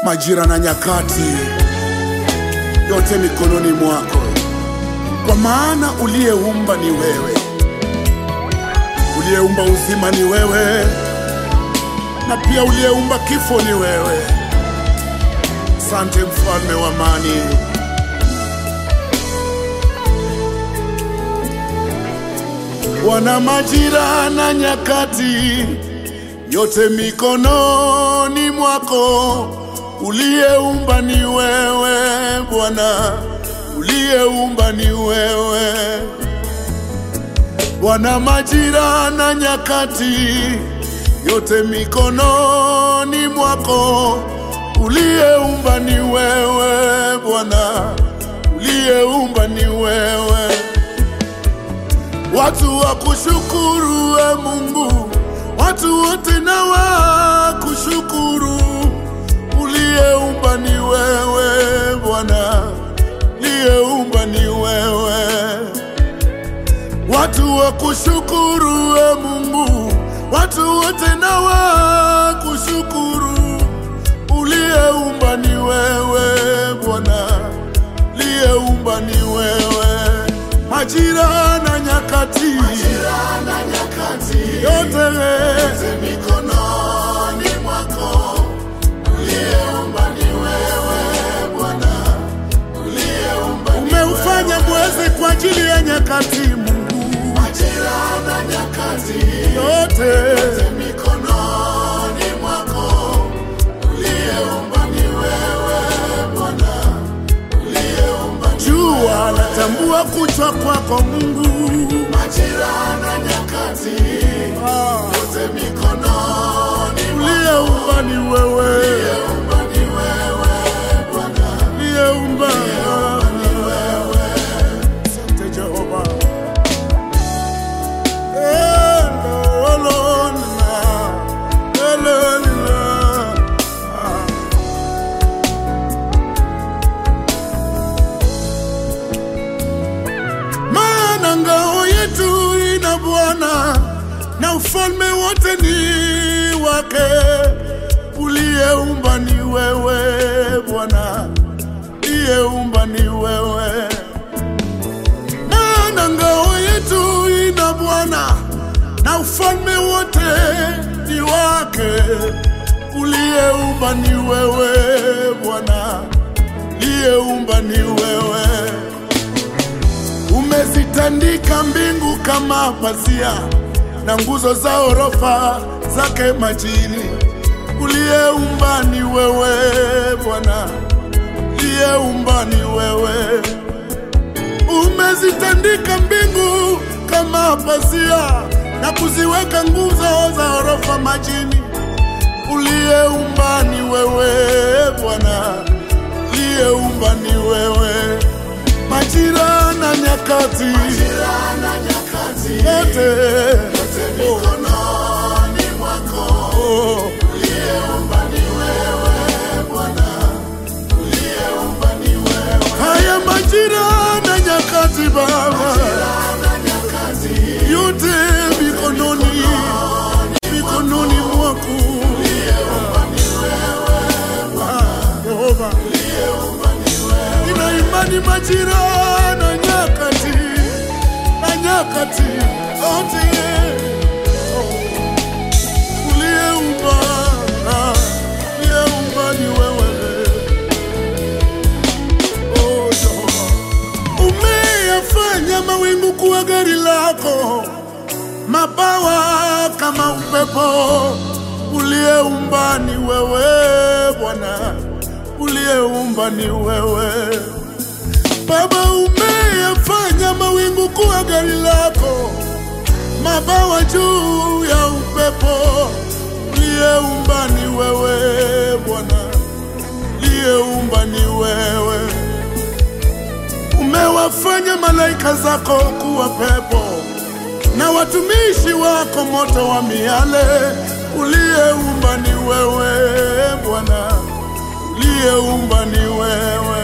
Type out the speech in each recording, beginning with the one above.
majira na nyakati, yote mikononi mwako, kwa maana uliyeumba ni wewe, uliyeumba uzima ni wewe, na pia uliyeumba kifo ni wewe. Sante mfalme wa amani. Wana majira na nyakati, yote mikononi mwako. Uliyeumba ni wewe Bwana, uliyeumba ni wewe. Wana majira na nyakati, yote mikononi mwako. Uliyeumba ni wewe Bwana, uliyeumba ni wewe. Watu wa kushukuru we Mungu, watu wote na wa kushukuru. Uliyeumba ni wewe Bwana, uliyeumba ni wewe. Watu wa kushukuru we Mungu, watu wote na wa kushukuru. Uliyeumba ni wewe Bwana, uliyeumba ni wewe. Majira na nyakati, yote mikononi mwako. Uliyeumba ni wewe Bwana, uliyeumba ni umeufanya mwezi kwa ajili ya nyakati Mungu. Majira na nyakati, yote mikononi mwako. Uliyeumba ni wewe Bwana, uliyeumba ni jua natambua kuchwa kwako Mungu. Majira na nyakati, yote mikononi uliyeumba ni wewe, uliyeumba ni wewe Bwana, uliyeumba ni wewe. Asante Jehova. Maana ngao yetu ina Bwana na ufalme wote ni wake. Uliyeumba ni wewe Bwana, uliyeumba ni wewe maana ngao yetu ina Bwana na ufalme wote ni wake. Uliyeumba ni wewe Bwana, uliyeumba ni wewe. Umezitandika mbingu kama pazia na nguzo za orofa zake majini. Uliyeumba ni wewe Bwana, uliyeumba ni wewe umezitandika mbingu kama pazia na kuziweka nguzo za orofa majini. Uliyeumba ni wewe Bwana, uliyeumba ni wewe. Majira na nyakati, yote mikononi mwako. Uliyeumba ni wewe Bwana, uliyeumba ni wewe. Haya majira na nyakati Baba, yote mikononi mikononi mwako Ah, Yehova, nina imani majira na nyakati na nyakati yote oh, uliyeumba ah, uliyeumba ni wewe Oh, Jehova. Umeyafanya mawingu kuwa gari lako, mabawa kama upepo. Uliyeumba ni wewe Bwana, uliyeumba ni wewe Baba. Umeyafanya mawingu kuwa gari lako, mabawa juu ya upepo. Uliyeumba ni wewe Bwana, uliyeumba ni wewe umewafanya malaika zako kuwa pepo na watumishi wako moto wa miale. Uliyeumba ni wewe Bwana, uliyeumba ni wewe.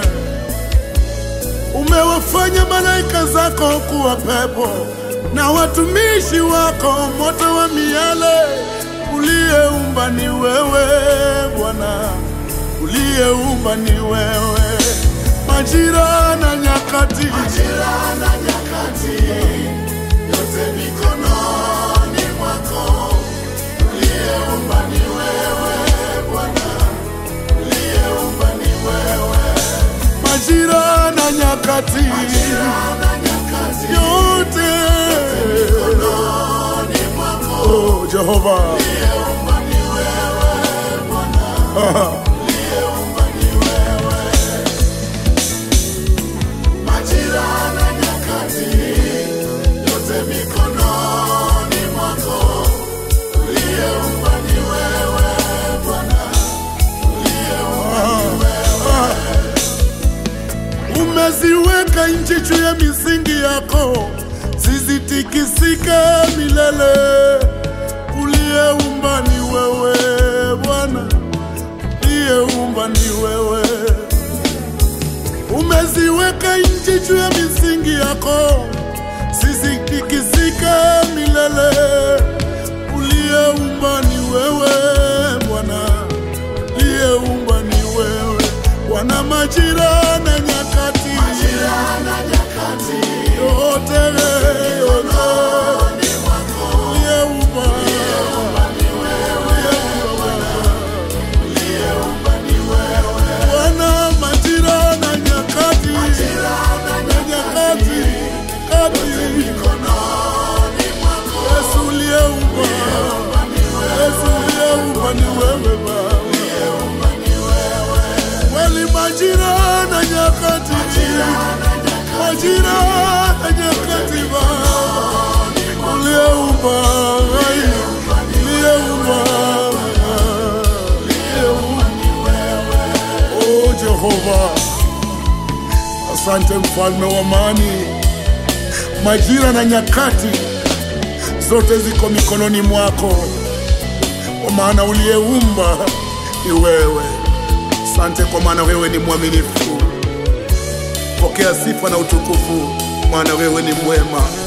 Umewafanya malaika zako kuwa pepo na watumishi wako moto wa miale. Uliyeumba ni wewe Bwana, uliyeumba ni wewe, majira na nyakati, Majira na nyakati, yote mikononi mwako. Uliyeumba ni wewe Bwana, uliyeumba ni wewe. majira na nyakati, Majira na nyakati, yote mikononi mwako. oh, Jehova Uliyeumba ni wewe Bwana, uliyeumba ni wewe. Majira na nyakati, yote mikononi mwako. Uliyeumba ni wewe Bwana, uliyeumba ni wewe. umeziweka nchi juu ya misingi yako, zisitikisike milele. Uliyeumba ni wewe Bwana, uliyeumba ni wewe. Umeziweka nchi juu ya misingi yako, zisitikisike milele. Uliyeumba ni wewe Bwana, uliyeumba ni wewe Bwana, majira na nyakati Majira na nyakati, yote yote mikononi mwako. uliyeumba Uliyeumba ni wewe Bwana, uliyeumba ni wewe. Bwana, majira na nyakati Majira na na nyakati kati mikononi mwako. Yesu uliyeumba Yesu uliyeumba ni wewe Baba Uliyeumba ni wewe. kweli majira na nyakati majira na nyakati Baba uliyeumba uliyeumba Oh Jehova, asante mfalme wa amani. Majira na nyakati zote ziko mikononi mwako, kwa maana uliyeumba ni wewe. Asante kwa maana wewe ni mwaminifu. Pokea sifa na utukufu, maana wewe ni mwema.